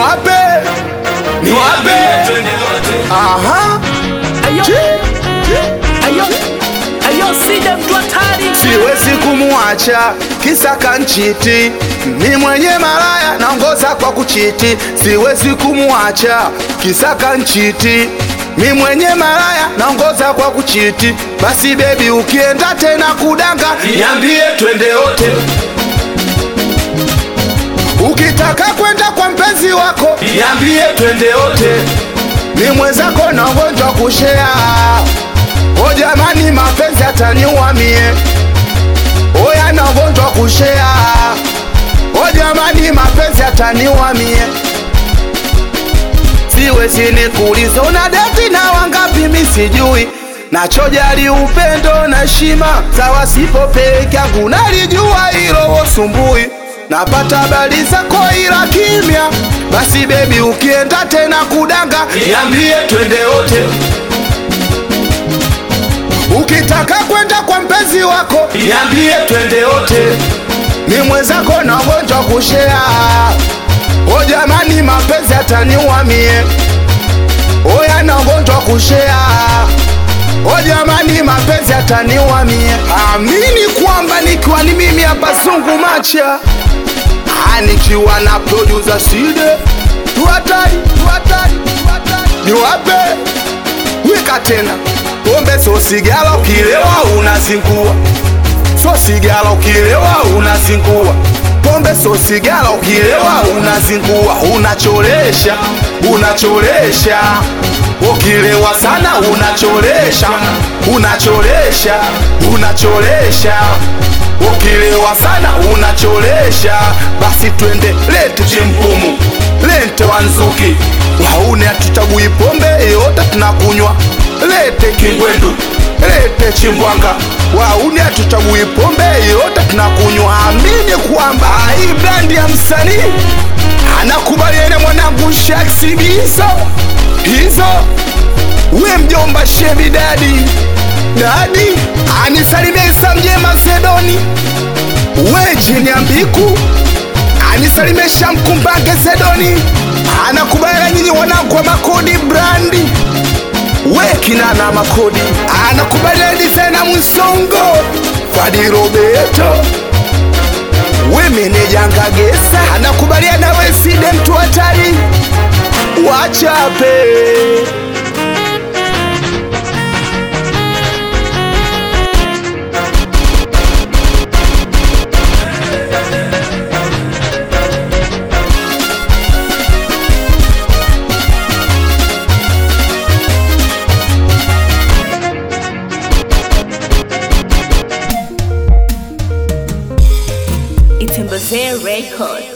niwape niwape aha Ayo, ayo, ayo, sida mtu hatari. siwezi kumuacha kisa kanchiti mi mwenye malaya naongoza kwa kuchiti siwezi kumuacha kisa kanchiti mi mwenye malaya naongoza kwa kuchiti basi bebi ukienda tena kudanga niambie twende wote ukitaka kwenda kwa mpenzi wako niambie twende wote mi mwenzako na ugonjwa kushea o jamani mapenzi ataniua mie oya na ugonjwa kushea o jamani mapenzi ataniua mie siwezi nikuuliza una deti na wangapi mi sijui nachojali upendo na heshima za wasipo peke yangu nalijua hilo wosumbui napata habari zako ila kimya basi bebi ukienda tena kudanga niambie twende wote ukitaka kwenda kwa mpenzi wako niambie twende wote mi mwenzako na ugonjwa kushea o jamani mapenzi ataniua mie oya na ugonjwa kushea o jamani mapenzi ataniua mie amini kwamba nikiwa ni mimi hapa sungu macha Ah, nikiwa na producer side tuhatari tuhatari tuhatari niwape wika tena pombe so sigala ukilewa unazingua so sigala ukilewa unazingua pombe so sigala ukilewa unazingua unacholesha unacholesha ukilewa sana unacholesha unacholesha unacholesha ukilewa sana unacholesha basi twende lete chimpumu lete wanzuki waune hatutagui pombe yote tunakunywa lete kingwendu lete chimbwanga waune hatutagui pombe yote tunakunywa amini kwamba hii brandi ya msanii anakubaliana mwanangu shaksibi hizo hizo we mjomba shebi dadi dadi anisalimia isa mjema sedoni we jini ya mbiku anisalimesha mkumbange sedoni anakubaliana nyinyi wanangu wa makodi brandi we kinana makodi anakubaliana disena msongo fadi robeto we meneja ngagesa anakubaliana we side mtu hatari wachape Itembezee record.